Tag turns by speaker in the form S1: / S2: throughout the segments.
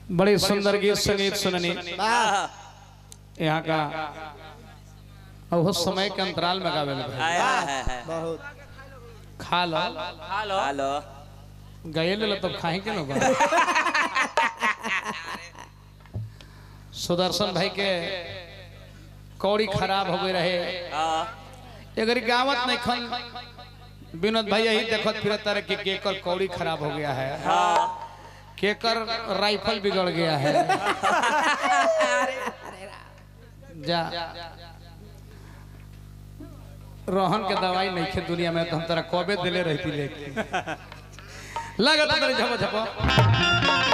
S1: बड़े सुंदर गीत संगीत सुननी
S2: वाह
S1: यहाँ का और वो समय के अंतराल में गावे लगे
S2: आया है है
S3: बहुत
S1: खा लो
S2: हेलो हेलो
S1: गए ले लो तब खाए के ना बा सुदर्शन भाई के कौड़ी खराब हो गए रहे
S2: हाँ
S1: अगर गावत नहीं खन विनोद भाई यही देखत फिरत रहे कि केकर कौड़ी खराब हो गया है
S2: हाँ
S1: केकर राइफल बिगड़ गया है जा रोहन के दवाई नहीं खे दुनिया में तो हम तेरा कबे दिले रहती लेके लगा तो तेरे झपो झपो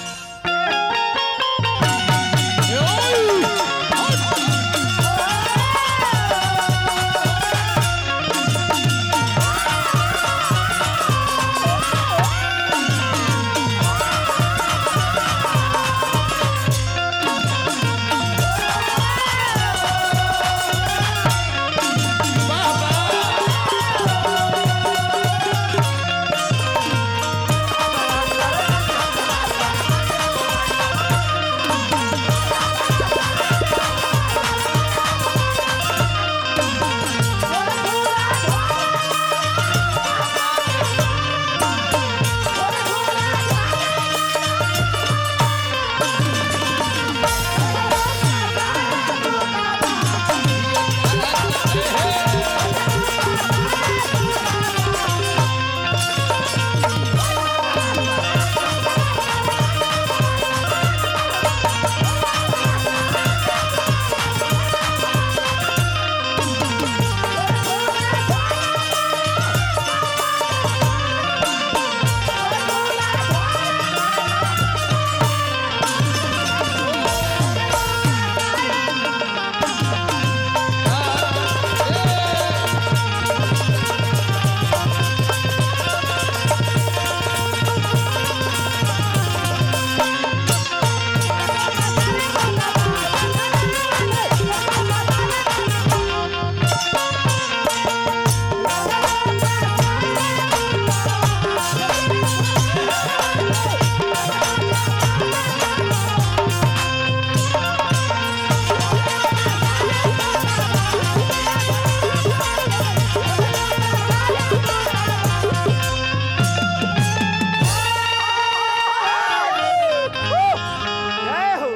S3: जय हो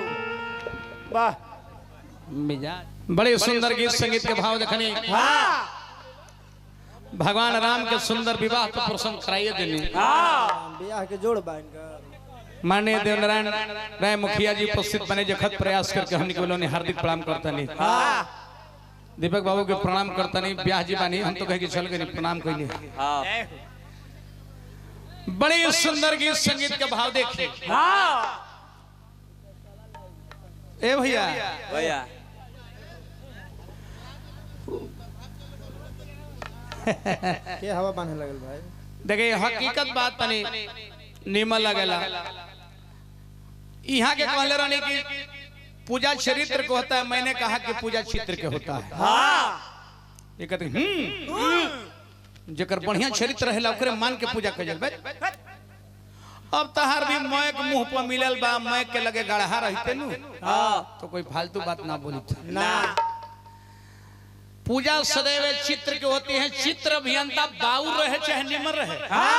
S3: वाह
S1: मिजाज बड़े सुंदर गीत संगीत के भाव देखनी
S3: हाँ
S1: भगवान राम के सुंदर विवाह का प्रसंग कराइए देनी
S3: ब्याह के जोड़ बाइन का
S1: माननीय देवनारायण राय मुखिया जी उपस्थित बने जखत प्रयास करके हमने के बोलों हार्दिक प्रणाम करता नहीं दीपक बाबू के प्रणाम करता नहीं ब्याह जी बानी हम तो कहे कि चल गए प्रणाम कैली
S2: हाँ
S1: बड़े सुंदर गीत संगीत के भाव देखिए ए भैया
S2: भैया
S3: के हवा बांधे लगल भाई
S1: देखिए हकीकत बात तनी निमल लगेला यहाँ के कहले रहने की पूजा चरित्र को होता है मैंने कहा कि पूजा चित्र के होता है ये कहते हैं, हम्म जेकर बढ़िया चरित्र रहेला ओकरे मान के पूजा कइल बे अब तहार भी मैक मुंह पर मिलल बा मैक के लगे गढ़ा रहते नु
S2: हाँ
S1: तो कोई फालतू बात ना बोली था
S3: ना
S1: पूजा सदैव चित्र की होती है चित्र अभियंता बाउर रहे चाहे निमर रहे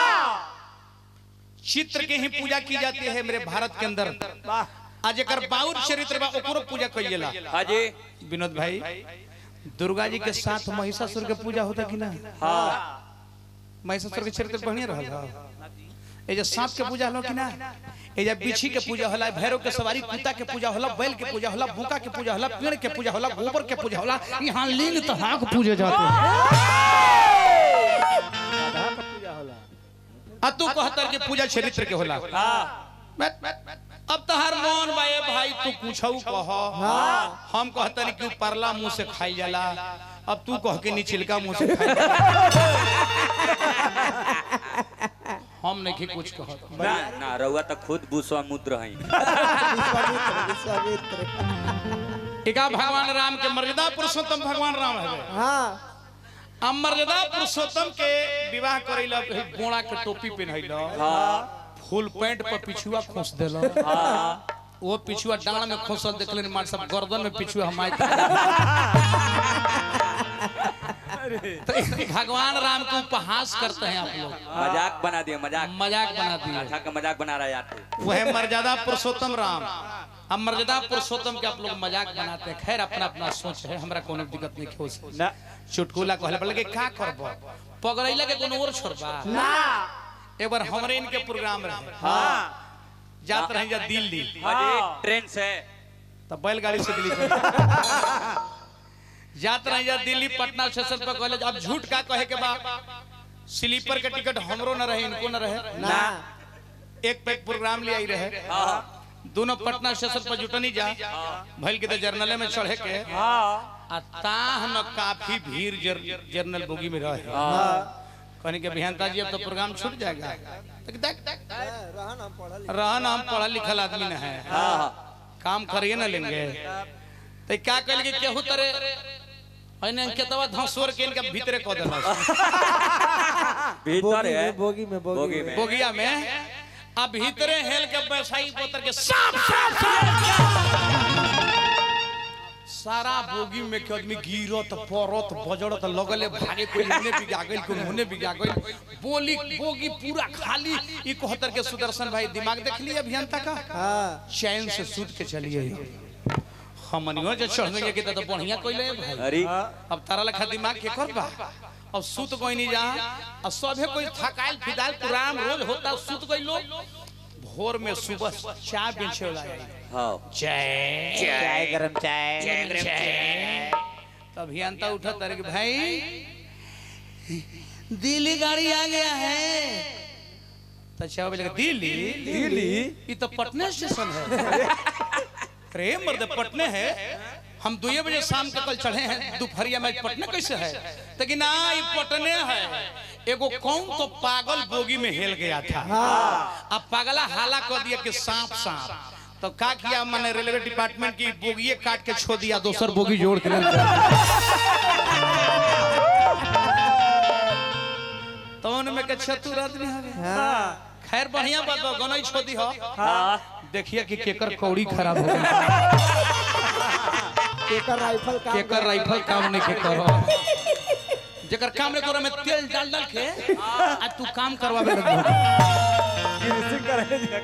S1: चित्र के ही पूजा की जाती है मेरे भारत के अंदर आज एक बाउर चरित्र बा ओकरो पूजा कइला
S2: हाँ जी
S1: विनोद भाई दुर्गा जी के साथ महिषासुर के पूजा होता कि ना
S2: हाँ
S1: महिषासुर के चरित्र बढ़िया रहल ए जे सांप के पूजा हलो कि ना ए जे बिच्छी के पूजा होला भैरव के सवारी कुत्ता के पूजा होला बैल के पूजा होला भूका के पूजा होला पेड़ के पूजा होला गोबर के पूजा होला यहाँ लिंग तहा के पूजे जाते हैं
S3: राधा का पूजा होला
S1: आ तू कहतर के पूजा चरित्र के होला
S2: हाँ
S1: बैठ, बैठ, बैठ। अब तहार मन बाए भाई तू पूछऊ कह हम कहतन कि उ परला मुंह से खाई जाला अब तू कह के निचिलका मुंह से खाई जाला। हम नहीं कुछ कहत
S2: ना ना रउआ तो खुद भूस्वामुद्र हैं
S3: विश्वामित्र विश्वामित्र
S1: टीका भगवान राम के मर्यादा पुरुषोत्तम भगवान राम है
S3: हाँ
S1: अब मर्यादा पुरुषोत्तम के विवाह करैला गोड़ा के टोपी पहनैला
S2: हाँ
S1: फुल पैंट पर पिछुआ खोस देलो वो पिछुआ डांड में खोसल देखले मार सब गर्दन में पिछुआ हम तो भगवान राम को उपहास करते हैं आप लोग
S2: मजाक बना दिए मजाक
S1: मजाक बना दिए
S2: अच्छा का मजाक बना रहा है यार तू।
S1: वह मर्यादा पुरुषोत्तम राम हम मर्यादा पुरुषोत्तम के आप लोग मजाक बनाते हैं खैर अपना अपना सोच है हमरा कोनो दिक्कत नहीं हो से
S3: ना
S1: चुटकुला कहले पड़े कि का करबो पगड़ैला के कोनो और छोड़बा
S3: ना
S1: एक बार हमरे इनके प्रोग्राम रहे
S3: हाँ
S1: जात रहे जा दिल्ली
S2: अजी ट्रेन से
S1: तो बैलगाड़ी से दिल्ली चले जात रहे जा दिल्ली पटना स्टेशन पर कहले अब झूठ का कहे के बा स्लीपर के टिकट हमरो न रहे इनको न रहे
S3: ना
S1: एक पे प्रोग्राम ले आई रहे
S2: हाँ
S1: दोनों पटना स्टेशन पर जुटनी जा भइल के तो जर्नले में चढ़े के आ ताह न काफी भीड़ जर, जर्नल बोगी में रहे
S3: हाँ
S1: कहने के अभियंता जी अब तो प्रोग्राम छूट जाएगा तो देख देख
S3: रहन हम पढ़ल
S1: रहन हम पढ़ा लिखल आदमी न है काम करिए ना लेंगे तो क्या कल के केहू तरे अने केतवा धसोर के इनके भीतरे कह देला
S2: भीतर
S3: बोगी
S2: है
S3: में बोगी में
S2: बोगी
S3: बोगी
S2: में।
S3: में
S1: बोगिया में अब भीतरे हेल के व्यवसायी पोतर के साफ साफ साफ सारा बोगी में के आदमी गिरत परत बजड़त लगले भागे कोई मुने बिगा गइल कोई मुने बिगा गइल बोली बोगी पूरा खाली ई कहतर के सुदर्शन भाई दिमाग देख लिए अभियंता का
S3: हाँ
S1: चैन से सूत के चलिए हमनियो जे चढ़ गए के तो बढ़िया कइले भाई
S2: अरे
S1: अब तारा लेखा दिमाग के कर बा अब सूत कोई नहीं जा अब सभे कोई थकाइल फिदाइल पुराम रोज होता सूत कोई लोग भोर में सुबह चाय बेचे वाला आई
S2: हाँ
S1: चाय
S3: चाय गरम चाय
S1: चाय तभी अंता उठा तारे कि भाई दिल्ली गाड़ी आ गया है तो चाय बोले दिल्ली
S3: दिल्ली
S1: ये तो पटना स्टेशन है अरे मर्द पटने है हम दो बजे शाम के कल चढ़े हैं दोपहरिया में पटने कैसे है लेकिन ना ये पटने है एगो कौन तो पागल बोगी में हेल गया था अब पागला हाला कर दिया कि सांप सांप तो का किया मैंने रेलवे डिपार्टमेंट की बोगिए काट के छोड़ दिया दोसर बोगी जोड़ के ले तो उनमें के चतुर आदमी हवे
S3: हाँ
S1: खैर बढ़िया बात बा गनई छोड़ी हो
S2: हाँ
S1: देखिए कि केकर कौड़ी खराब हो गई
S3: केकर राइफल काम
S1: केकर राइफल काम नहीं के करो जेकर काम नहीं करो में तेल डाल डाल के आ तू काम करवावे लग
S3: गिरसिंग करे दिया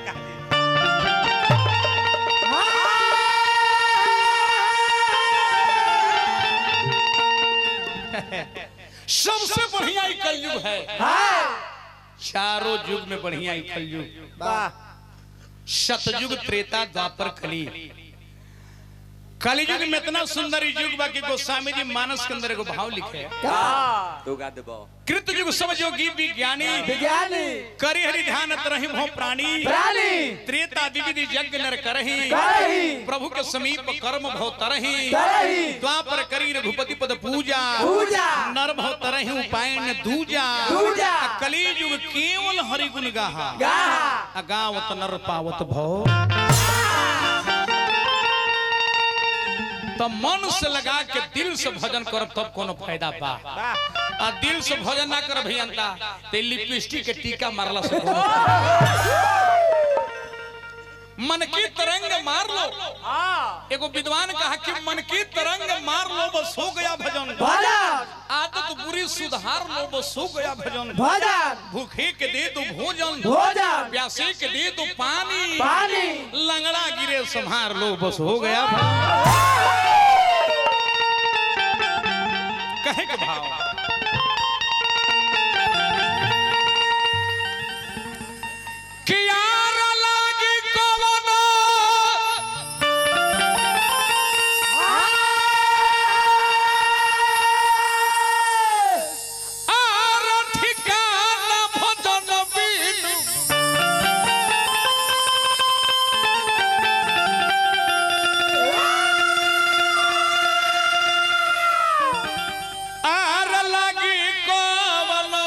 S1: सबसे बढ़िया ई कलयुग है चारों युग में बढ़िया ई कलयुग
S3: वाह
S1: सतयुग त्रेता द्वापर कली कलयुग में इतना सुंदर ई युग बा कि गोस्वामी जी मानस के अंदर एगो भाव लिखे
S2: तू गा देबो
S1: कृत युग सब योगी विज्ञानी
S3: विज्ञानी
S1: करि हरि ध्यान तरहि भो प्राणी
S3: प्राणी
S1: त्रेता विविधि यज्ञ नर करहि
S3: करहि
S1: प्रभु के समीप कर्म भव तरहि
S3: तरहि
S1: द्वापर करी रघुपति पद पूजा
S3: पूजा
S1: नर भव तरहि उपायन दूजा
S3: दूजा।
S1: आ कली युग केवल हरि गुण गाहा
S3: गाहा
S1: आ गावत नर पावत भव तो मन से लगा के दिल से भजन करब तब कोनो फायदा बा आ दिल से भजन ना कर भैया ते लिपस्टिक के टीका मारला से कोनो मन की तरंग मार लो एगो विद्वान कहा कि मन की तरंग मार लो बस हो गया भजन
S3: भजन
S1: आदत बुरी सुधार लो बस हो गया भजन
S3: भजन
S1: भूखे के दे दो भोजन
S3: भोजन
S1: प्यासे के दे दो पानी
S3: पानी
S1: लंगड़ा गिरे संहार लो बस हो गया भजन। कहे के भाव कि यार लागी कवनो आर ठिकाना भजन बिनु आर लागी कवनो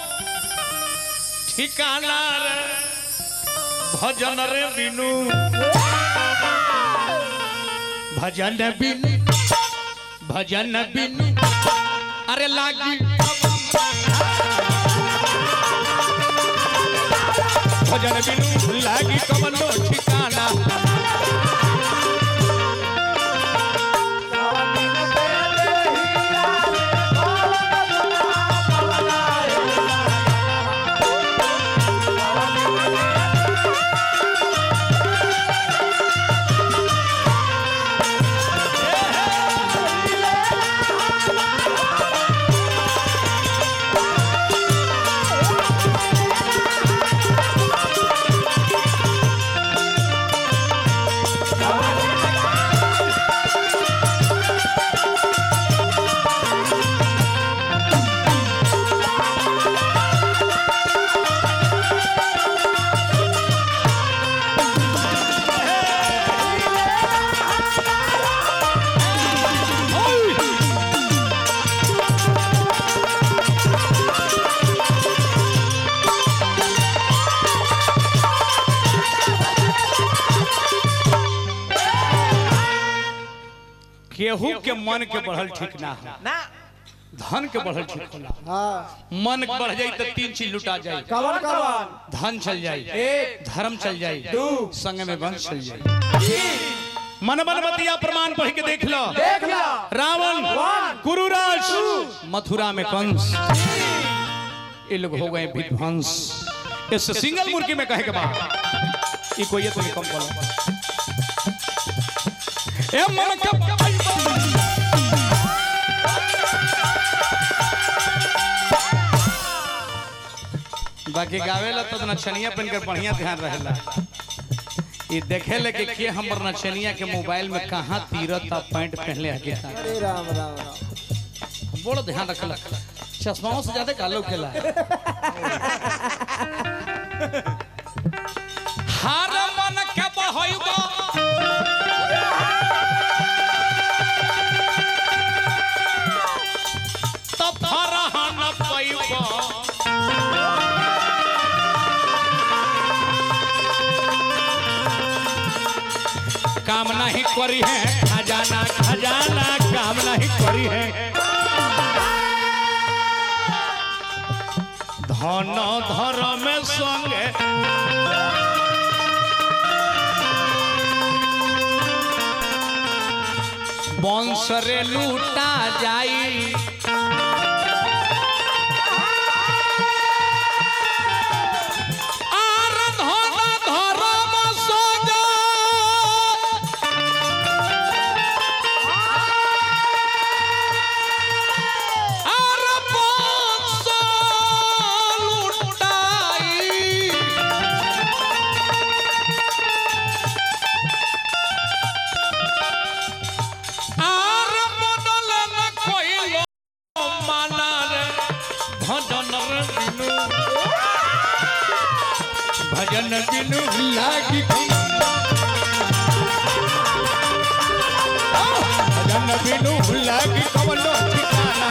S1: ठिकाना रे भजन रे बिनु भजन बिनु भजन बिनु अरे लागी भजन बिनु लागी कमलो ठिकाना केहू के मन के बढ़ल ठीक ना हो
S3: ना
S1: धन के बढ़ल ठीक होला
S3: हाँ
S1: मन बढ़ जाई तो तीन चीज लुटा जाई
S3: कवन कवन
S1: धन चल जाई
S3: एक
S1: धर्म चल जाई
S3: दू
S1: संग में वंश चल जाई मन मन बतिया प्रमाण पढ़ के देख लो
S3: देख लो
S1: रावण कुरुराज मथुरा में कंस ये लोग हो गए विध्वंस इस सिंगल मुर्गी में कहे के बाद ये कोई ये तो नहीं कम बोलो ए मन के बाकी गावेला तो नचनिया पहन कर बढ़िया ध्यान रहेला ये देखे ले कि के हमर नचनिया के मोबाइल में कहाँ तीरत आ पैंट पहनले आगे था
S3: अरे राम राम राम
S1: बड़ा ध्यान रखला चश्माओं से ज्यादा कालो केला हार मन के बहइबो तो फरहन पइबो काम नहीं करी है खजाना खजाना काम नहीं करी है धन धर्म संगे वंश रे लूटा जाई आर धन धर्म संगे आर वंश लूटाई আর মনলে না কইল মানারে ভজন রে বিনু ভজন বিনু লাগি ভজন বিনু লাগি কবলো ঠিকানা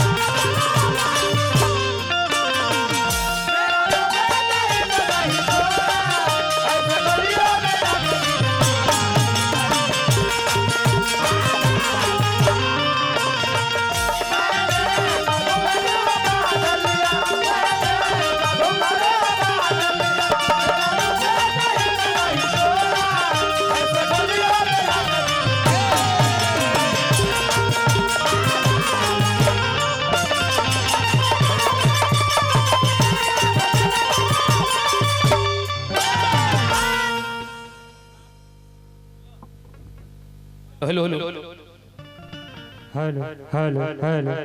S1: hello hello
S4: hello hello hello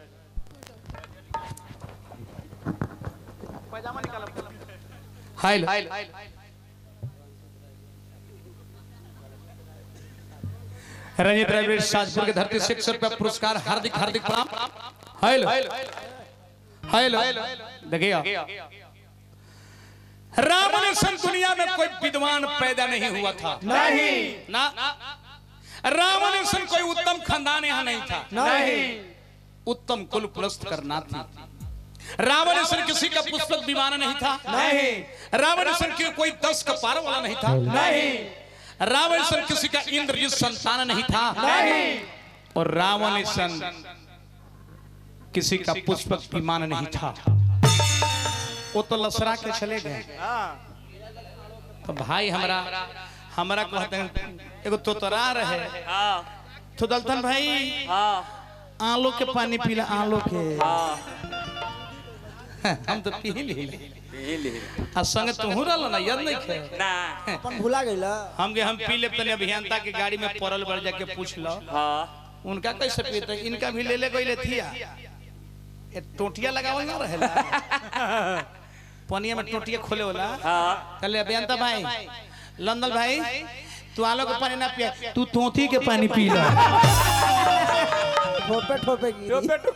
S1: hi Ranjit Raiveer Sajpur के धरती से एक सौ रुपया पुरस्कार हार्दिक हार्दिक प्रणाम हेलो हेलो देखिए राम ने सन दुनिया में कोई विद्वान पैदा नहीं हुआ था
S3: नहीं
S1: ना राम ने सन कोई उत्तम खानदान यहाँ नहीं था
S3: नहीं
S1: उत्तम कुल पुलस्त करना थी रावण सन किसी का पुष्पक विमान नहीं था
S3: नहीं
S1: रावण सन के कोई दस का पार वाला नहीं था
S3: नहीं
S1: रावण सन किसी का इंद्रजित संतान नहीं था
S3: नहीं
S1: और रावण सन किसी का पुष्पक विमान नहीं था वो तो लसरा के चले गए तो भाई हमरा हमरा कहते हैं एगो तोतरा रहे
S2: हाँ
S1: तो दलतन भाई
S2: हाँ
S1: आलो के पानी पीला आलो के
S2: हाँ
S1: हम तो पी ली
S2: पी ली
S1: आ संगे तुहू रहल ना याद नहीं खे
S2: ना
S3: अपन भुला गइला
S1: हम के हम पी लेब तनी अभियंता के गाड़ी में पड़ल बढ़ जाके पूछ लो
S2: हाँ
S1: उनका कैसे पीते इनका भी ले ले गइले थिया ए टोटिया लगावल ना रहेला पनिया में टोटिया खोले होला
S2: हाँ
S1: कहले अभियंता भाई लंदन भाई तू आलो के पानी ना पिया तू तोती के पानी पी लो
S3: ठोपे ठोपे गिरी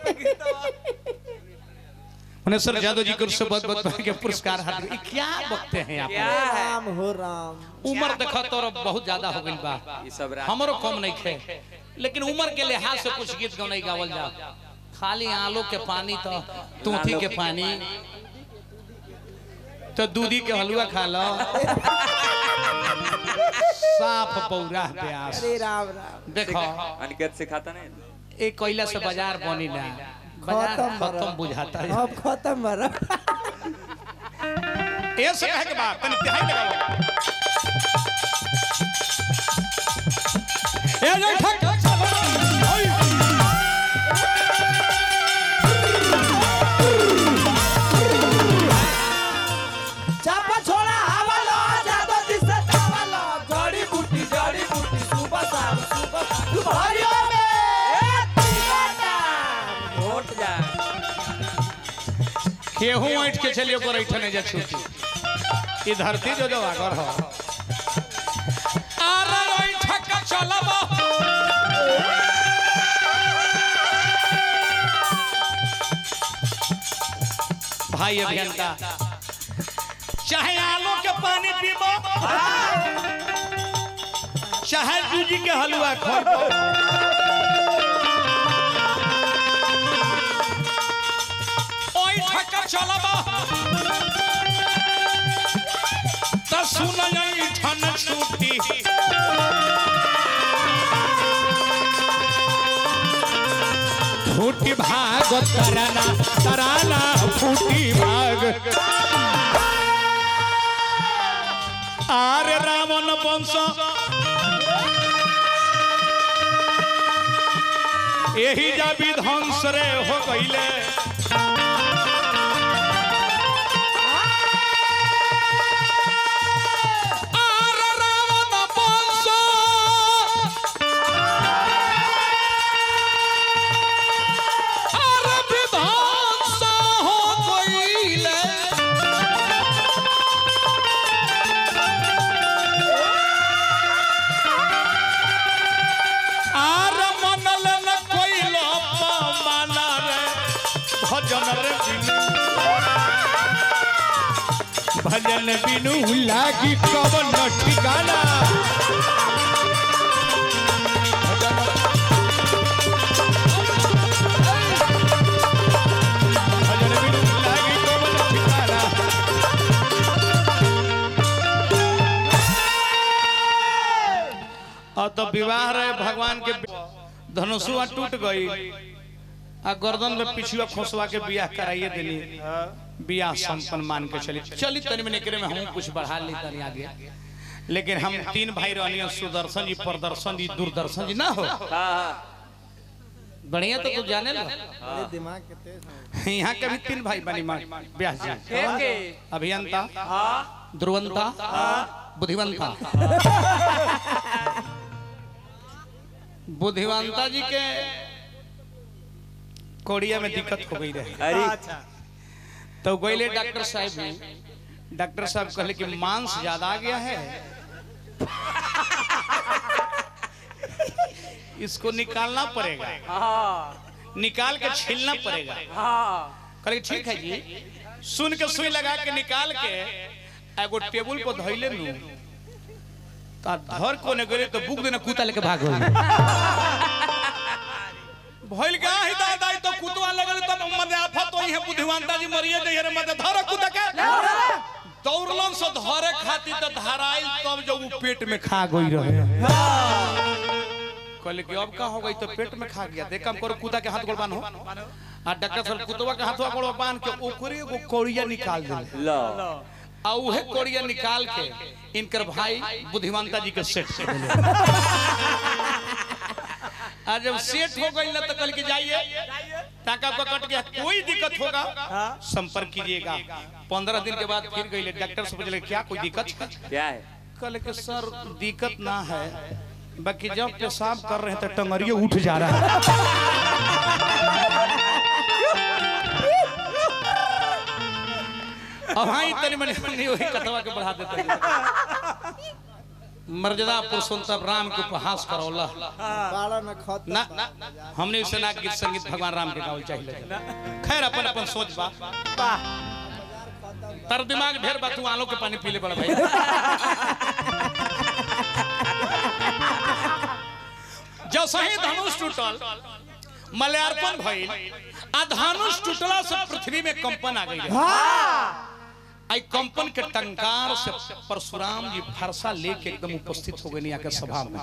S1: मनेश्वर यादव जी को से बहुत बहुत के पुरस्कार हाथ में। ई क्या बकते हैं आप
S2: क्या
S3: हो
S2: है
S3: राम हो राम
S1: उम्र देखो तो बहुत ज्यादा हो गई बा
S2: ये सब रात
S1: हमरो कम नहीं खे लेकिन उम्र के लिहाज से कुछ गीत गौ नहीं गावल जा खाली आलू के पानी तो तूथी के पानी तो दूधी के हलवा खा लो साफ पौरा प्यास
S3: अरे राम राम
S1: देखो
S2: अनिकेत सिखाता नहीं
S1: एक कोयला से बाजार बनी ना बाजार
S3: खत्म
S1: खत्म
S3: बड़ा।
S1: बुझाता है
S3: अब खत्म बरा
S1: ये से कहे के बात तनी तिहाई लगाओ ए जय ठक
S3: चापा छोड़ा हवा लो जादो दिसे चावा लो जड़ी बूटी जड़ी बूटी सुबह शाम सुबह तुम्हारियों में
S2: वोट जा
S1: केहू ऐठ के चलियो पर ऐठने जा छूटी ई धरती जो जो आगर हो अरे ऐठ के चलब भाई अभियंता चाहे आलू के पानी पीबो चाहे जूजी के हलवा खो ओई ठका चलबा त सुनई ठन छूटी फूटी भाग तराना तराना फूटी भाग आरे रावण वंश यही जा विध्वंस रे हो गईले आरे रावण वंश आरे विध्वंस हो गईले आर मनल न कोइलो माना रे भजन रे बिनु भजन बिनु लागी कवन ठिकाना भजन बिनु लागी कवन ठिकाना और तो विवाह रहे भगवान के धनुषुआ टूट गई आ गर्दन में पिछुआ खोसवा के बियाह कराइए देनी बियाह संपन्न मान के चली चली तनी में निकले में हम कुछ बढ़ा ली तनी आगे लेकिन हम तीन भाई रहनी सुदर्शन जी प्रदर्शन जी दूरदर्शन जी ना हो
S2: हाँ हाँ
S1: बढ़िया तो तू जाने लो
S3: अरे दिमाग के तेज है
S1: यहाँ के भी तीन भाई बनी माँ ब्याह जी
S2: के के
S1: अभियंता
S2: हाँ
S1: ध्रुवंता बुद्धिवंता बुद्धिवंता जी के कोड़िया में दिक्कत हो गई रहे
S2: अरे
S1: तो गईले डॉक्टर साहब ने डॉक्टर साहब कहले कि मांस ज्यादा आ गया है इसको निकालना पड़ेगा
S2: हाँ
S1: निकाल के छीलना पड़ेगा
S2: हाँ
S1: कहले ठीक है जी सुन के सुई लगा के निकाल के एगो टेबुल पर धइले नु ता धर को ने गले तो बुक देना कुत्ता लेके भाग गई भइल का ही दादा तो कुतवा लगल तब मने आफत तो है बुद्धिमानता जी मरिए जइए रे मने धर कुत्ता के दौड़लन से धरे खातिर तो धराइल तब जब वो पेट में खा गई रहे कहले कि अब का हो गई तो पेट में खा गया देख हम करो कुत्ता के हाथ गोड़ बांधो आ डॉक्टर साहब कुतवा के हाथवा गोड़ बांध के ओकरे एगो कौड़िया निकाल दिले
S2: लो
S1: आ उहे कोड़िया निकाल के इनकर भाई बुद्धिमानता जी के सेट से देले आ जब सेट हो गई ना तो कल के जाइए टाका को कट गया कोई दिक्कत होगा संपर्क कीजिएगा पंद्रह दिन के बाद फिर गई डॉक्टर से पूछले क्या कोई दिक्कत है
S2: क्या है
S1: कल के सर दिक्कत ना है बाकी जब पेशाब कर रहे हैं तो टंगरियो उठ जा रहा है अब हाँ तनी मनी मनी वही कथवा के बढ़ा देते हैं। मर्यादा पुरुषोत्तम राम के उपहास करौला
S3: बाड़ा में खत
S1: ना हमने इसे ना गीत संगीत भगवान राम के गावल चाहिए खैर अपन अपन सोच बा तर दिमाग ढेर बा तू आलो के पानी पी ले बड़ा भाई जब सही धनुष टूटल मलयार्पण भइल आ धनुष टूटला से पृथ्वी में कंपन आ गई आई कंपन के टंकार से परशुराम जी फरसा लेके एकदम उपस्थित हो गए आके सभा में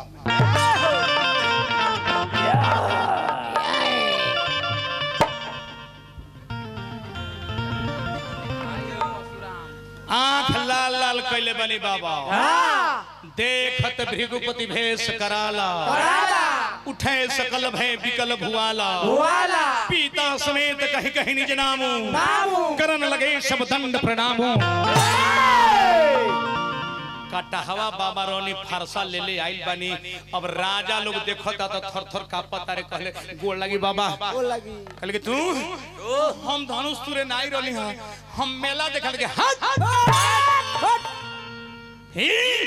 S1: आंख लाल लाल कैले बनी बाबा देखत भृगुपति भेष कराला उठे सकल भय विकल भुआला
S3: वाला
S1: पीता समेत कही कही निज नामो
S3: नामो
S1: करन लगे सब दंड प्रणामो कटहवा बाबा रोनी फरसा ले ले आइल बनी अब राजा लोग देखता तो थर थर कापत तारे कहले गोड़ लगी बाबा
S3: वो लगी
S1: कहले कि तू हम धनुष तुरे नाई रहली हां हम मेला देखल के हट ही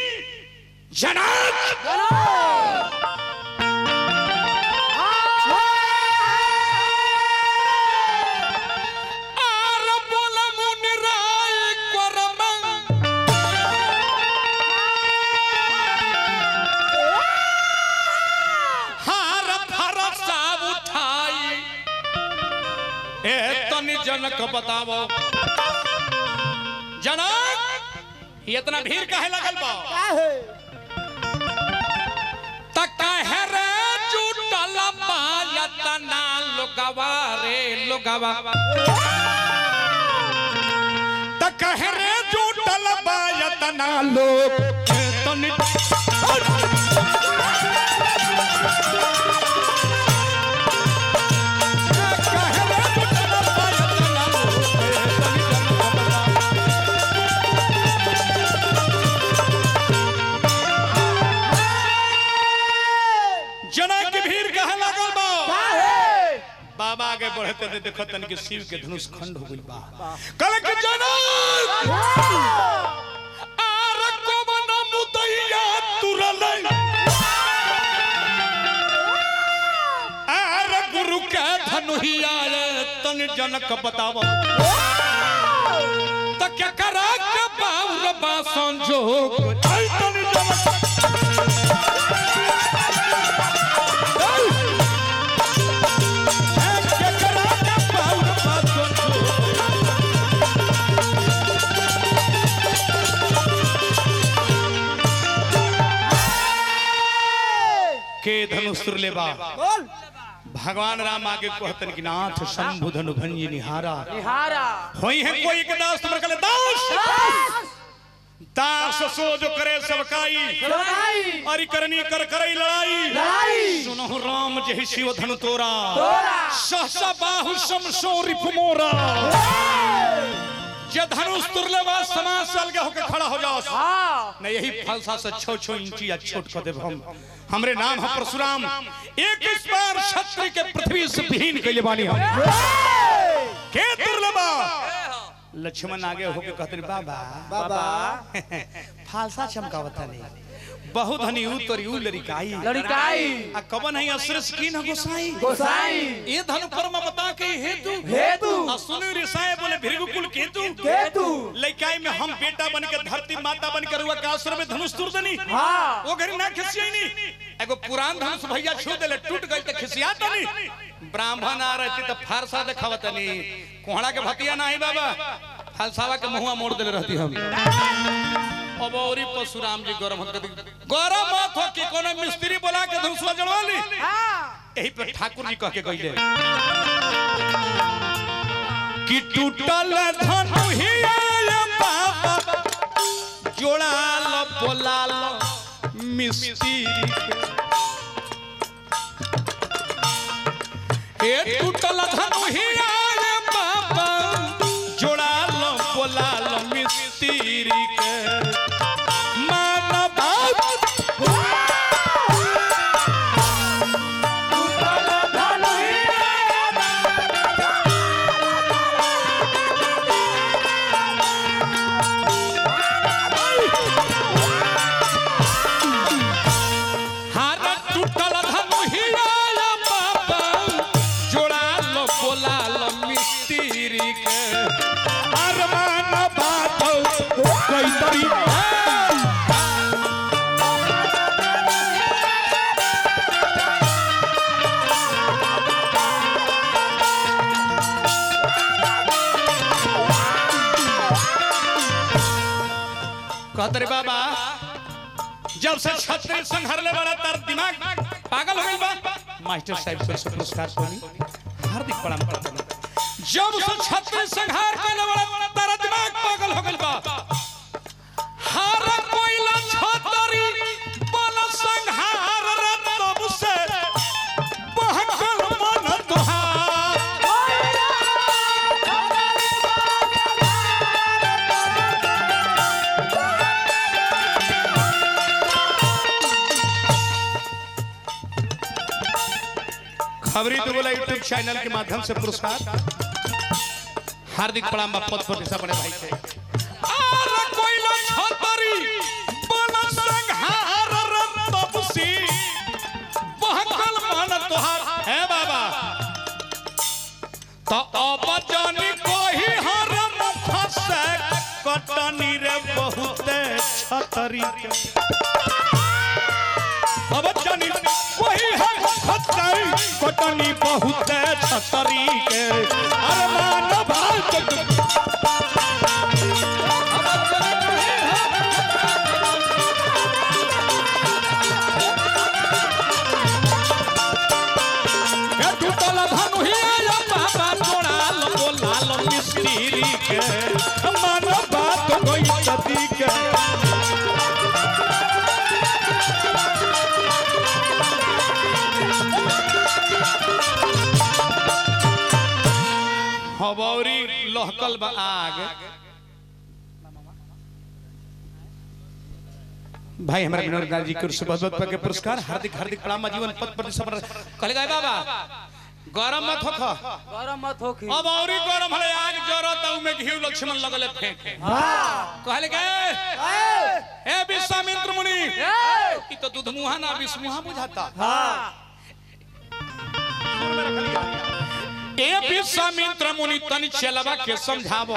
S1: जनक आर बोल मुन राय करम हार फरसा उठाई ए तनि जनक बतावो जनक ये इतना भीड़ काहे लगल बा
S3: काहे
S1: त काहे रे जुटल बा यतना लोगवा रे लोगवा त काहे रे जुटल बा यतना लोग तनि काहे रे जुटल बा यतना लोग तनि जनक बतावो। जना के भीड़ कहे लागल बा
S3: काहे
S1: बाबा आगे बढ़ते थे देखो तन के शिव के धनुष खंड हो गइल बा कल के जनक आर कोवन मुदैया तुरल आर गुरु के धनुहिया रे तन जनक बताव त क्या करा के बाउर बा संजोग ऐ तन जनक क्या करा के बाउर बा संजोग के धनुष तुरले बा
S3: बोल
S1: भगवान राम आगे कहतन कि नाथ शंभु धनु भंजी निहारा
S2: निहारा
S1: होई है कोई एक दास तुमर कले दास दास सो जो करे सबकाई
S3: लड़ाई
S1: अरि करनी कर करई लड़ाई
S3: लड़ाई
S1: सुनो राम जहि शिव धनु तोरा
S3: तोरा
S1: सहसा बाहु समसो रिपु मोरा जे धनुष तुरले बा समाज से अलगे होके खड़ा हो जाओ
S2: हाँ
S1: न यही फलसा से छो छो इंची या छोट कर देब हम हमरे नाम है परशुराम एक इस बार क्षत्रिय के पृथ्वी से विहीन कैले बानी हम के दुर्लभा लक्ष्मण आगे होके कहते बाबा
S3: बाबा
S1: फालसा चमकावता नहीं बहु धनी ऊ तोरी ऊ लड़िकाई
S2: लड़काई
S1: आ कवन है असुर स्कीन है गोसाई
S3: गोसाई
S1: ये धनु कर्म बता के हेतु
S3: हेतु
S1: आ सुनु रिसाए बोले भृगुकुल केतु
S3: केतु
S1: लइकाई में हम बेटा बन के धरती माता बन के रुआ के आश्रम में धनुष तुर दनी
S3: हाँ
S1: वो घरी ना खिसियाई नी एगो पुरान धनुष भैया छू देले टूट गई त खिसियात नी ब्राह्मण आ रहती त फारसा देखावत नी कोहड़ा के भतिया नाही बाबा फलसावा के मुंहवा मोड़ देले रहती हम अब औरी परशुराम जी गरम होत गरम मत हो कि कोनो मिस्त्री बोला के धनुषवा जड़वा ली यही पे ठाकुर जी कह के गइले कि टूटल धनु हिया बाबा जोड़ा लो बोला लो मिस्त्री के ए टूटल धनुहिया रे बाबा जोड़ा लो बोला लो मिस्त्री के मान बात हार टूटल धनुहिया रे बाबा जोड़ा लो बोला लो मिस्त्री के अरमान बात कोई तरी कहत रे बाबा जब से छत्री संघरले बड़ा तार दिमाग पागल हो गइल बा मास्टर साहब से पुरस्कार पानी हार्दिक प्रणाम करते हैं जब से छत्री संघार कइले बड़ा तार दिमाग पागल हो गइल बा हार कोइला छतरी बल संघार रे तब से बहकल मन तुहार खबरी तो बोला यूट्यूब चैनल के माध्यम से पुरस्कार हार्दिक प्रणाम पद प्रतिष्ठा बड़े भाई के आर कोइला छतरी बन संघार रतब सी बहकल मन तोहार है बाबा तो अब जानी कोही हर मुख से कटनी रे बहुत छतरी के अब जानी वही है खतरी कटनी बहुत छतरी के अरमान भारत के टूटल धनुहिया बाबा तोड़ाल बोलाल मिस्त्री के मन बात कोई सदी के हबौरी लहकल बा आग भाई हमारे विनोद लाल जी के ओर से बहुत बहुत के पुरस्कार हार्दिक हार्दिक प्रणाम जीवन पद प्रतिष्ठा पर कहले गए बाबा गरम मत होख
S2: गरम मत होखी
S1: अब औरी गरम है आग जरत उ में घी लक्ष्मण लगले फेंके कहले गए ए विश्वामित्र मुनि ई तो दूध मुहा ना विष्णुहा बुझाता ए विश्वामित्र मुनि तनि चलबा के समझाबो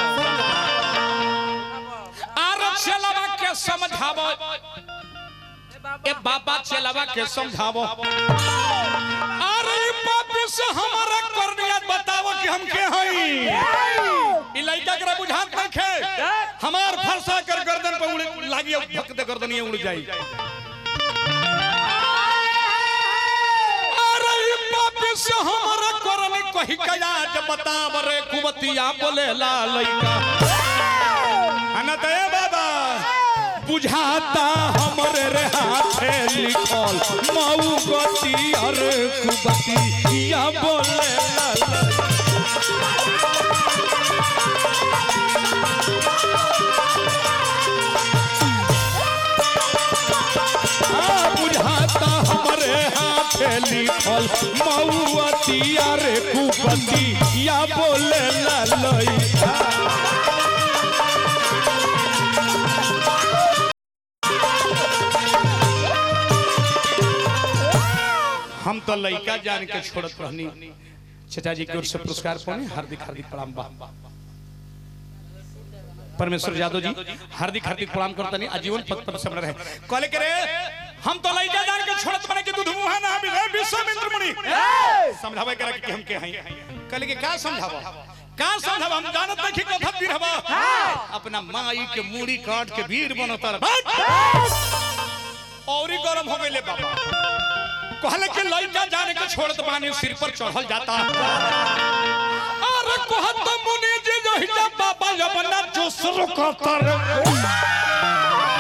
S1: आर चलबा के समझाबो ए बाबा चलबा के समझाबो अरे ई पापी से हमारा करनियत बताओ कि हम के हई ई लइका करा बुझात नहीं खे हमार फरसा कर गर्दन पे उड़ लागी अब भक दे गर्दनिए उड़ जाई अरे ई पापी से हमारा करनी कही कया जब बताव रे कुमतिया बोले ला लइका अनत ए बाबा बुझाता हमरे रे हाथे लिखल मऊ गति और कुबती या बोले ला ला आ बुझाता हमरे हाथे लिखल मऊअतिया रे कुपति या बोले ला लइका हम तो लइका जान के छोड़त रहनी चचा जी की ओर से पुरस्कार पाने हार्दिक हार्दिक प्रणाम बा परमेश्वर यादव जी हार्दिक हार्दिक प्रणाम करता नहीं आजीवन पद पर सब रहे कहले के रे हम तो लइका जान के छोड़त बने के दूध मुहा ना भी विश्वामित्र मुनि समझावे करे कि हम के हई कहले के का समझावा का समझावा हम जानत नहीं कि कथा पीर हवा अपना माई के मूड़ी काट के वीर बनता रह औरी गरम हो गइले बाबा कहले के लइका जाने के छोड़त बानी सिर पर चढ़ल जाता अरे कहत मुनि जी जो हिजा बाबा यमना जोसरो कहतर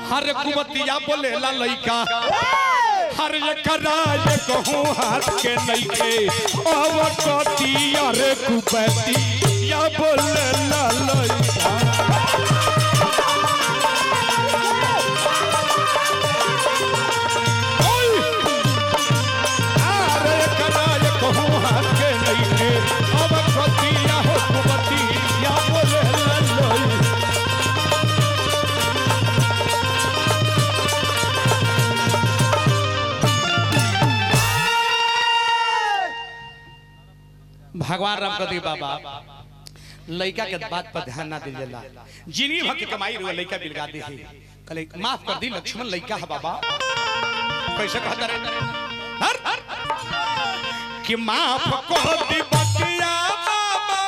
S1: हर कुबतिया बोलेला लइका हर एकरा ये कहूँ हाथ के नइखे अवकतिया रे कुबतिया बोलेला लइका अरे एकरा ये कहूँ हाथ के नइखे अवकतिया हो कुबतिया बोलेला लइका भगवान राम कदी बाबा लड़का के बात पर ध्यान ना दिलेला जिनी भक्त कमाई रो लड़का बिलगा दे है कले माफ कर दी लक्ष्मण लड़का है बाबा कैसे कहता रे हर कि माफ कर दी बतिया बाबा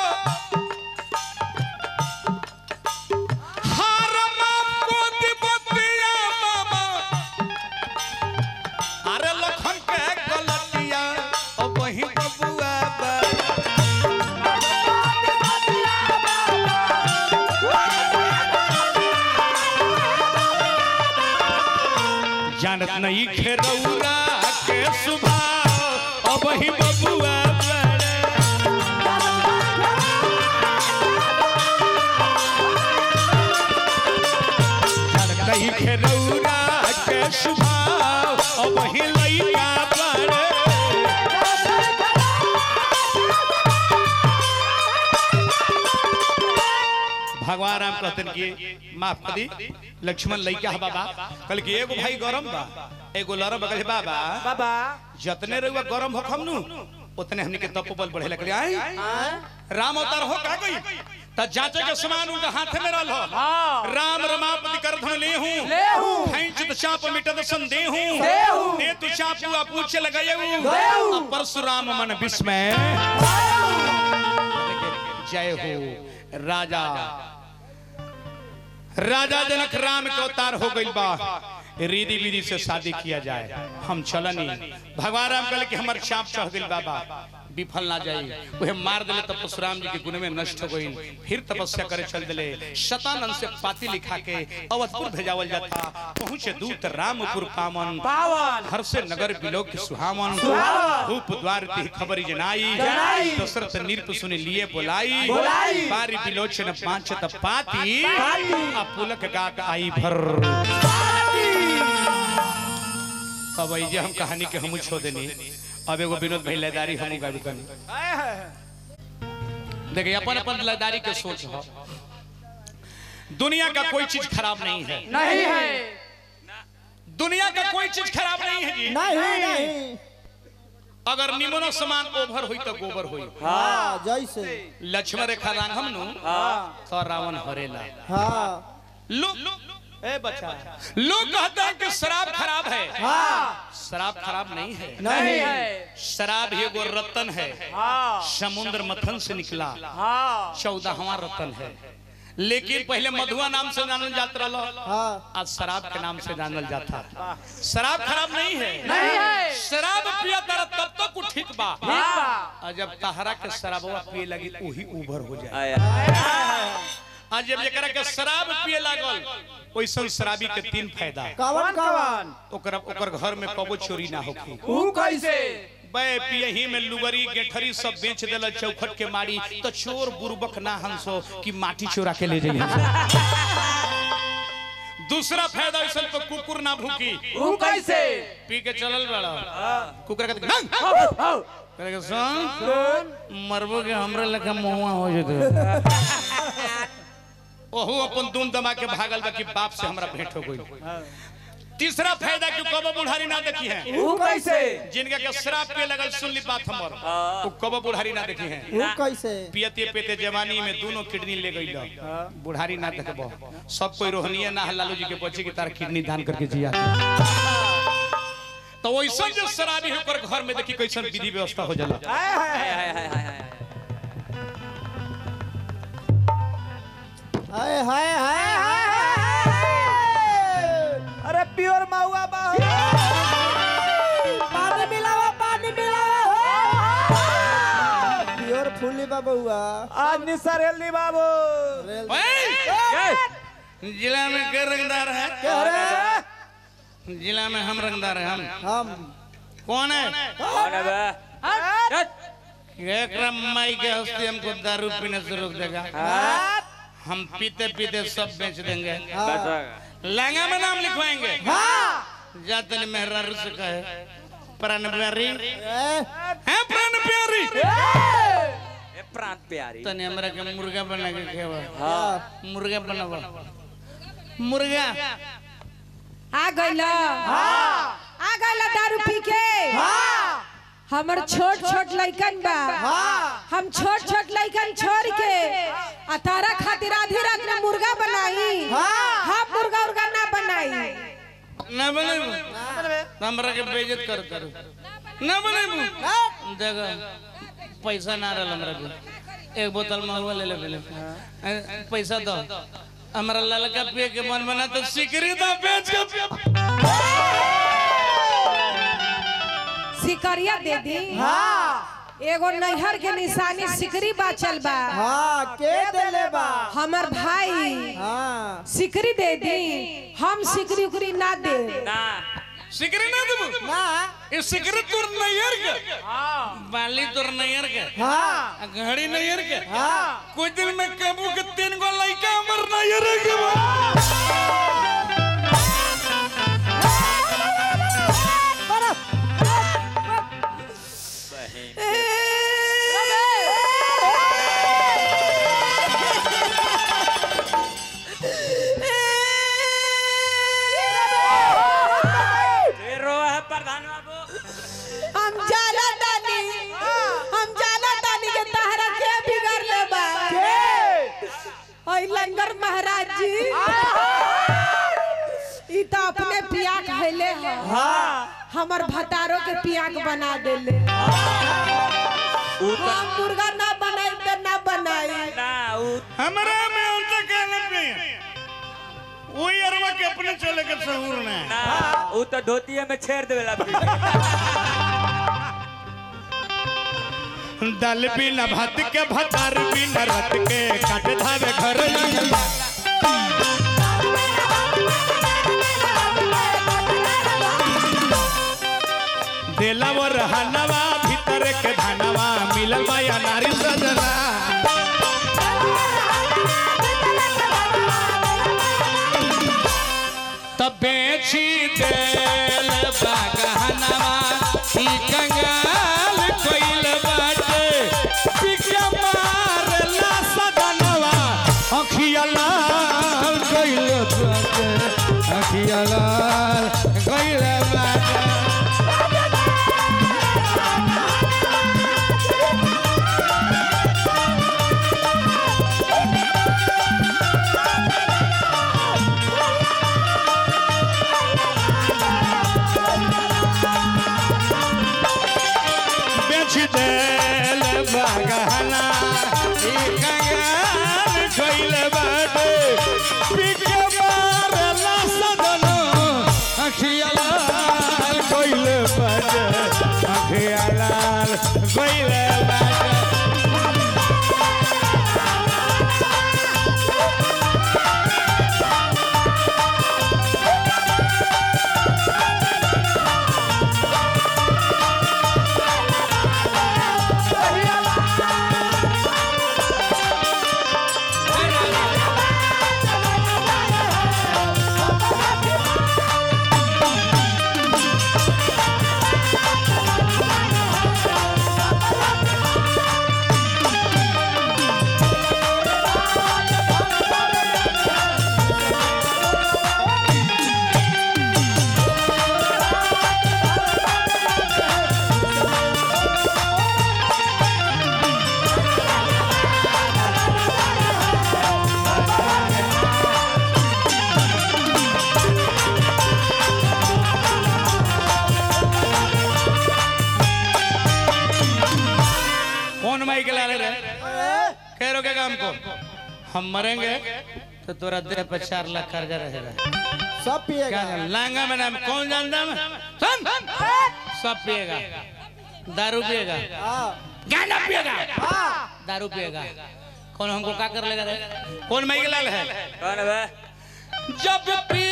S1: हर माफ कर दी बतिया बाबा अरे लखन के गलतिया ओ वही बबुआ बा जानत नहीं खेरौरा के सुभाव अब ही बबुआ बड़े जानत नहीं खेरौरा के सुभाव अब ही लइका बड़े भगवान राम कहते कि माफ कर दी लक्ष्मण लइका है बाबा कल कि एगो भाई गरम बा एगो लरम बगल बाबा
S3: बाबा
S1: जतने रहुआ गरम हो खमनु उतने हमनी के तपोबल बढ़े लगले आई राम अवतार हो का गई त जांचे के समान उनका हाथ में रहल हो
S2: हाँ।
S1: राम रमापति कर धन ले हूं
S3: लेहू।
S1: खैंच चाप मिटत संदेह हूं
S3: देहू।
S1: दे तू चापू आ पूछे लगायऊ
S3: देहू।
S1: अब परशुराम मन विस्मय जय हो राजा राजा जनक राम के अवतार हो गइल बा रिधि विधि से शादी किया जाए हम चलनी भगवान राम कहले कि हमर चाप चढ़ गइल बाबा विफल ना जाई उहे मार दिले तब परशुराम जी के गुण में नष्ट हो गइल फिर तपस्या करे चल दिले शतानंद से पाती लिखा के अवधपुर भेजावल जाता पहुंचे दूत रामपुर पावन
S3: पावन
S1: हर से नगर बिलोक के सुहावन
S3: सुहावन।
S1: धूप द्वार ती खबरी जनाई
S3: जनाई।
S1: दशरथ नृप सुनि लिए बोलाई
S3: बोलाई।
S1: बारी बिलोचन पांचत पाती
S3: पाती।
S1: आ पुलक गाक आई भर अब आई जे हम कहानी के हमू छो देनी अब एगो विनोद भाई लयदारी हमू गाड़ी कनी देखिए अपन अपन लयदारी के सोच हो दुनिया का कोई चीज खराब नहीं है
S3: नहीं है
S1: दुनिया का कोई चीज खराब नहीं है जी
S5: नहीं नहीं
S1: अगर निमनो समान ओभर हुई तो गोबर हुई
S5: हाँ जैसे
S1: लक्ष्मण रेखा रांग हमनु
S2: हाँ
S1: तो रावण हरेला
S5: हाँ
S1: लोग ए बच्चा लोग कहते हैं कि शराब खराब है
S3: हाँ
S1: शराब खराब नहीं है
S3: नहीं है
S1: शराब ही एगो रतन है
S3: हाँ
S1: समुद्र मथन से निकला
S3: हाँ
S1: चौदहवा रतन है लेकिन पहले मधुआ नाम से जानल जात रहा
S5: हाँ
S1: आज शराब के नाम से जानल जाता शराब खराब नहीं है
S3: नहीं है
S1: शराब पिया तारा तब तक वो ठीक बा
S3: हाँ
S1: और जब तहरा के शराबवा पिए लगी वही उभर हो जाए
S2: आया
S1: आज जब एकरा के शराब पिए लागल ओइसन शराबी के तीन फायदा
S5: कवन कवन
S1: ओकर ओकर घर में कबो चोरी ना होखी
S3: ऊ कैसे
S1: बे पियही में लुगरी गेठरी सब बेच देला चौखट के मारी तो चोर बुरबक ना हंसो कि माटी चोरा के ले जाइए दूसरा फायदा ऐसा तो कुकुर ना भूकी
S3: ऊ कैसे
S1: पी के चलल बड़ा कुकुर कहते नंग
S3: हौ, हौ।
S1: करे के सुन मरबो के हमरे लेखा मुहुआ हो जते ओहू अपन दून दमा के भागल बा कि बाप से हमरा भेंट हो गई तीसरा फायदा कि कबो बुढ़ारी ना देखी है
S3: ऊ कैसे
S1: जिनका के शराब पिए लगल सुन ली बात हमर वो कबो बुढ़ारी ना देखी है
S5: ऊ कैसे
S1: पियते पियते जवानी में दोनों किडनी ले गई बुढ़ारी ना देखबो सब कोई रोहनीय ना है लालू जी के बच्चे की तरह किडनी दान करके जिया तो वैसा जो शराबी होकर घर में देखी कैसन विधि व्यवस्था हो जाला
S3: हाय, हाय, हाय।
S2: हाय हाय हाय हाय
S5: हाय हाय हाय हाय
S3: अरे प्योर महुआ बाहु
S5: पानी मिलावा पानी मिलावा प्योर फूली बा बउआ
S3: आज निसर हेल्दी बाबू
S5: रेल
S1: ओए!
S2: ए,
S1: जिला में के रंगदार है
S5: क्या रे
S1: जिला में हम रंगदार है हम
S5: हम
S1: कौन है
S2: कौन है बे हट
S1: एक माई के हस्ते हमको दारू पीने से रोक देगा हम पीते पीते सब बेच देंगे
S2: बस
S1: लहंगा में नाम लिखवाएंगे
S5: हाँ
S1: जाते ने मेहरारू से कहे प्राण प्यारी
S5: ए,
S1: है प्राण प्यारी
S2: ए प्रांत प्यारी
S1: तने हमरा के मुर्गा बना के खेवा
S2: हाँ
S1: मुर्गा बनावा मुर्गा
S6: आ गइल आ गइल दारू पी के
S5: हाँ
S6: हमर छोट छोट लइकन बा
S5: हाँ
S6: हम छोट छोट लइकन छोड़ के आ तारा खातिर आधी रात में मुर्गा बनाई
S5: हाँ।
S6: हम मुर्गा उर्गा ना बनाई
S1: ना बनेबू हमरा के बेइज्जत कर कर ना बनेबू देखो पैसा ना रहल हमरा के एक बोतल महुआ ले ले पहले पैसा दो हमरा ललका पिए के मन बना तो सिकरी दो बेच के
S6: सिकरिया दे दी
S5: हाँ
S6: एगो नैहर के निशानी सिकरी बाचल बा
S5: हाँ के देले बा
S6: हमर भाई
S5: हाँ
S6: सिकरी दे दी हम सिकरी उकरी ना दे
S2: ना
S1: सिकरी ना देबू
S5: ना
S1: ये सिकरी तोर नैयर के बाली तोर नैयर के
S5: हाँ
S1: घड़ी नैयर के
S5: हाँ
S1: कुछ दिन में कबू के तीन गो लइका हमर नैयर के बा
S2: फिर रो है प्रधान बाबू
S6: हम जाला तानी हम जाला तानी के तहरा के बिगड़ ले बा ओई लंगर महाराज जी ई तो अपने पिया खैले है हमर भतारो के पियाक बना देले
S2: ऊ तो
S6: हम मुर्गा ना बनाई तो ना बनाई
S2: ना ऊ
S1: हमरा में उनसे कहना नहीं है वही अरवा के अपने चले के सहूर ने
S2: ना ऊ तो धोतिया में छेड़ देवेला
S1: दाल बिना भात के भतार बिना रत के काट धावे घर आंगन देला वो रहनवा भीतर के धनवा मिलल माया नारी सजना तब बेची देल बागहनवा ई कंगाल कोइल बाटे पिके मारला सदनवा अखिया लाल कोइल बाटे अखिया लाल कोइल बाटे बेच देल बागहना ई कंगाल कोइल बाटे पिके मारला सदनवा अखिया लाल कोइल बाटे अखिया लाल कोइल बाटे कौन माई के लाले रे कह रोके काम को हम मरेंगे तो तोरा देह पे चार लाख कर्जा रहेगा
S5: सब पिएगा
S1: क्या जान लांगा में नाम कौन जानता है सुन सब पिएगा दारू पिएगा
S5: हाँ
S1: गाना पिएगा
S5: हाँ
S1: दारू पिएगा कौन हमको क्या कर लेगा रे कौन माई के लाल है
S2: कौन है बे
S1: जब पी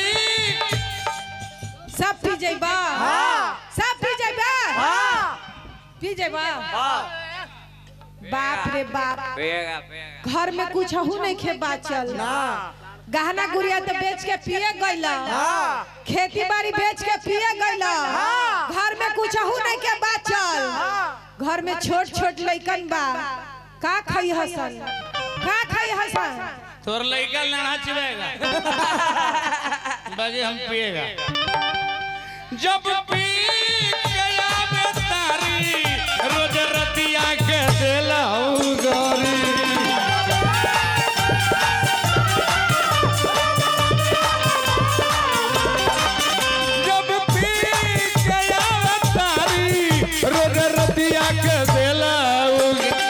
S6: सब पी जाइबा सब पी जाइबा पी जाइबा बाप रे बाप
S2: पेगा पेगा
S6: घर में कुछ हु नहीं खे बाचल गहना गुड़िया तो बेच के पिए गइला खेती बाड़ी बेच के पिए गइला घर में कुछ हु नहीं के बाचल घर में छोट छोट लइकन बा का खई हसन का खई हसन
S1: तोर लड़का लड़ा चिबेगा बाकी हम पिएगा जब पी गया बेतारी रोज रतिया के दिलाऊ गोरी जब पी गया बेतारी रोज रतिया के दिलाऊ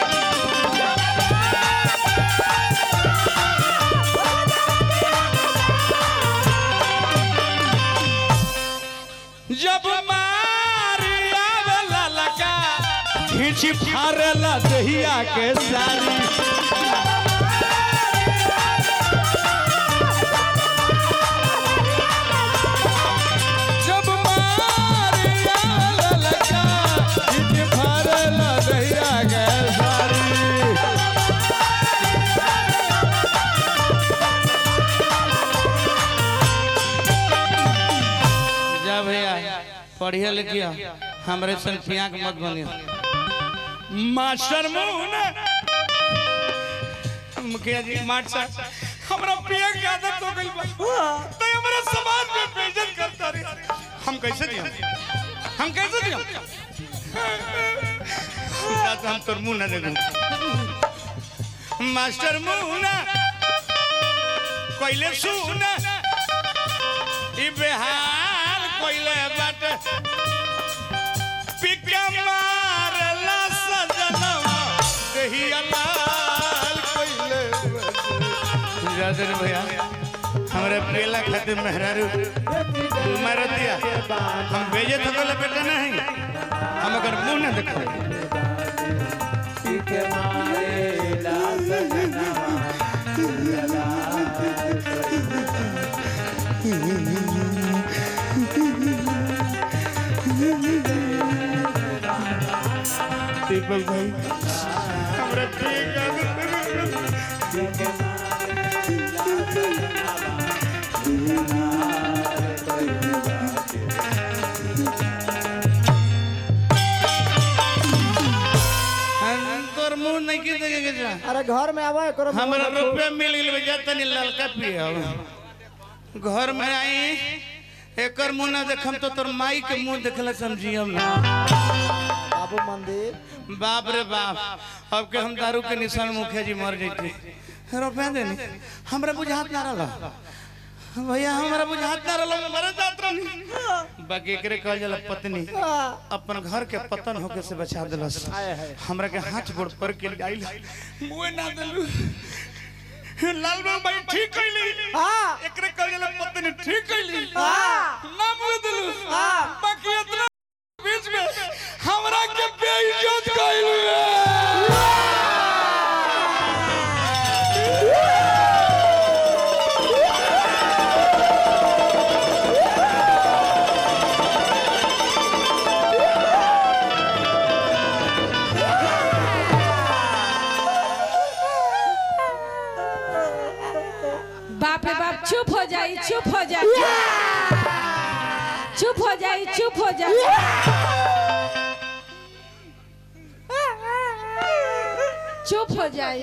S1: जब मारी आवेला लगा खींच फारेला दहिया के सारी जब मारी आवेला लगा खींच फारेला दहिया के सारी जा भैया पढ़िया लिखिया हमरे सन पियाक मत बनिया मास्टर मुन मुखिया जी मास्टर हमरा पिया की आदत हो गई बा तो हमरा समाज में बेइज्जत करता रे हम कैसे दिया हम कैसे दिया ना तो हम तोर मुंह ना देखूं मास्टर मुन कोइले सुन ई बेहाल कोइले बाटे पिका मारला सजनवा देहिया लाल कोइले बाटे जादर भैया हमरे पेला खातिर मेहरारू मार दिया हम बेजे तो गले बेटा नहीं हम अगर मुंह ना देखो दीपक भाई हमरा ठीक है हम तोर मुंह नहीं की देखे जा
S5: अरे घर में आवा करो
S1: हमरा रुपया मिल गेल बे जाता नहीं ललका पिया घर में आई एकर मुंह ना देखम तो तोर माई के मुंह देखला समझियम ना
S5: बाबू मंदिर
S1: बाप रे बाप अब के हम दारू के निशान मुखिया जी मर जैते रुपया देनी हमरा बुझात ना रहला भैया हमरा बुझात ना रहला मरे जात रहनी बाकी एकरे कहल जाला पत्नी अपन घर के पतन होके से बचा देलस हमरा के हाथ गोड़ पर के आइल मुए ना देलू लाल बाबू भाई ठीक कइली
S5: हाँ
S1: एकरे कहल जाला पत्नी ठीक कइली
S5: हाँ
S1: ना मुए देलू
S5: हाँ
S1: बाकी इतना बीच में हमरा के बेइज्जत कइलू
S6: बाप रे बाप चुप हो जाई चुप हो जाई चुप हो जाई चुप हो जाई चुप हो जाई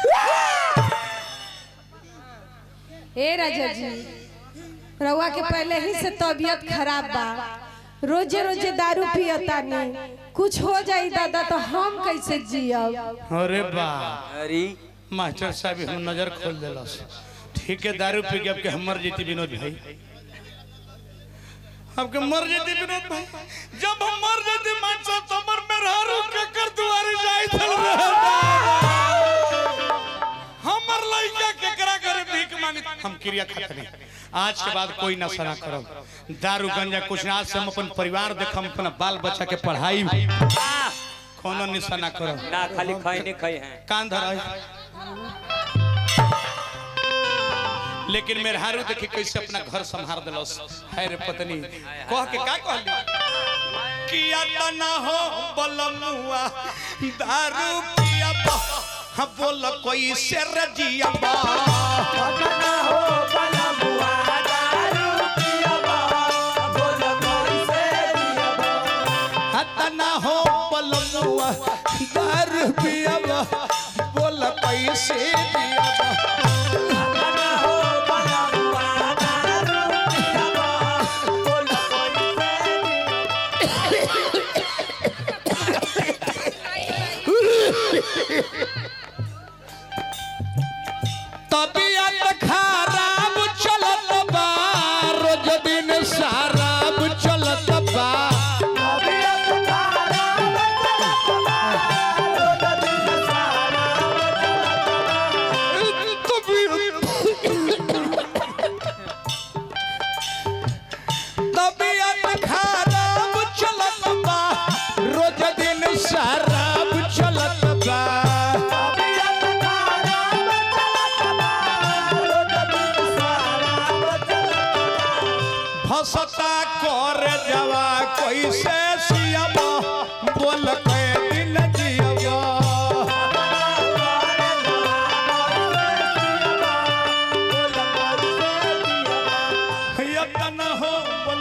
S6: ए राजा जी रउआ के पहले ही से तबीयत खराब बा रोजे रोजे दारू पियता नहीं कुछ हो जाई दादा तो हम कैसे जियब
S1: अरे बा
S2: अरे
S1: मास्टर साहब हम नजर खोल देलस ठीक है दारू पी के अब के हम मर जेती विनोद भाई अब के मर जेती विनोद भाई जब हम मर जेती मास्टर तो मर में रह रो के कर दुआरे जाई चल हमर लइका केकरा करे भीख मांगी हम क्रिया खाते नहीं आज के बाद कोई नशा ना करब दारू गंजा कुछ ना आज से हम अपन परिवार देखम अपना बाल बच्चा के पढ़ाई कोनो निशा ना करब
S2: ना खाली खाई नहीं खाई हैं
S1: कान धर लेकिन मेहरारू देखी कैसे अपना घर संभाल दिलस है रे पत्नी कह के का कहली किया तना हो बलमुआ दारू पिया बा हाँ बोल कोई से रजिया बा
S3: पटना हो बलमुआ दारू पियबा बोल कैसे जियबा
S1: हतना हो बलमुआ दारू पिया बा बोल कैसे दिया बा
S3: पटना हो बलमुआ दारू पियबा बोल कैसे
S1: तबियत खराब चलत बा रोज दिन शराब चलत बा
S3: तबियत खराब चलत बा रोज दिन शराब
S1: तबियत खराब चलत बा रोज दिन शराब चलत बा
S3: तबियत खराब चलत बा रोज दिन शराब चलत बा
S1: फसता कर जवा कैसे सियबा बोल के दिन जियबा यतन हो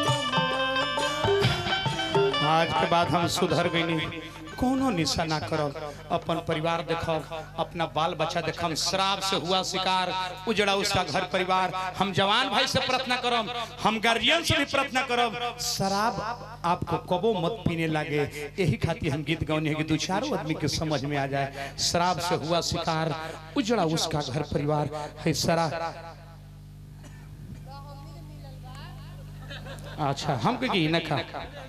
S1: आज के बाद हम सुधर गईनी कोनो निशा ना करब अपन परिवार देखब अपना बाल बच्चा देखब शराब से हुआ शिकार उजड़ा उसका घर परिवार हम जवान भाई से प्रार्थना करब हम गार्जियन से भी प्रार्थना करब शराब आपको कबो मत पीने लगे यही खातिर हम गीत गौने कि दो चारों आदमी के समझ में आ जाए शराब से हुआ शिकार उजड़ा उसका घर परिवार है शराब अच्छा हम के न खा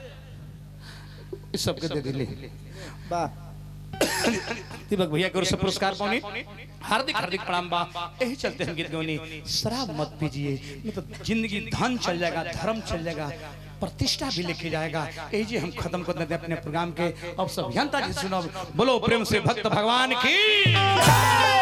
S1: इस सबके दे दिले
S5: वाह
S1: दीपक भैया की ओर से पुरस्कार पाने हार्दिक हार्दिक प्रणाम बा यही चलते हम गीत गौनी शराब मत पीजिए नहीं तो जिंदगी धन चल जाएगा धर्म चल जाएगा प्रतिष्ठा भी लेके जाएगा यही जी हम खत्म कर देते हैं अपने प्रोग्राम के अब सब जनता जी सुनो बोलो प्रेम से भक्त भगवान की